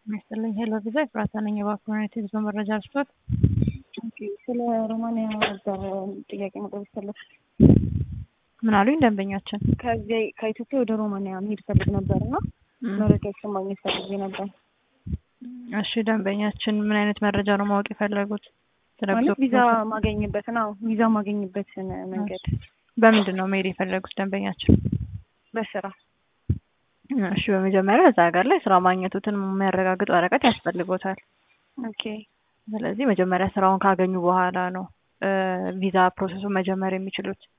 ይስጥልኝ ሄሎ ቪዛ ኤፍራታ ነኝ። የባኮኔት የጉዞ መረጃ ልስጦት? ኦኬ፣ ስለ ሮማንያ ነበር ጥያቄ መቅረብ ይፈለግ። ምን አሉኝ ደንበኛችን? ከዚህ ከኢትዮጵያ ወደ ሮማንያ መሄድ ፈልግ ነበር እና መረጃዎችን ማግኘት ፈልጌ ነበር። እሺ ደንበኛችን ምን አይነት መረጃ ነው ማወቅ የፈለጉት? ስለ ማለት ጉዞ ቪዛ ፕሮሰስ? ማገኝበትን አዎ፣ ቪዛ ማገኝበትን መንገድ በምንድን ነው መሄድ የፈለጉት ደንበኛችን? በስራ እሺ በመጀመሪያ እዛ ሀገር ላይ ስራ ማግኘቱትን የሚያረጋግጥ ወረቀት ያስፈልጎታል። ኦኬ ስለዚህ መጀመሪያ ስራውን ካገኙ በኋላ ነው እ ቪዛ ፕሮሰሱን መጀመር የሚችሉት።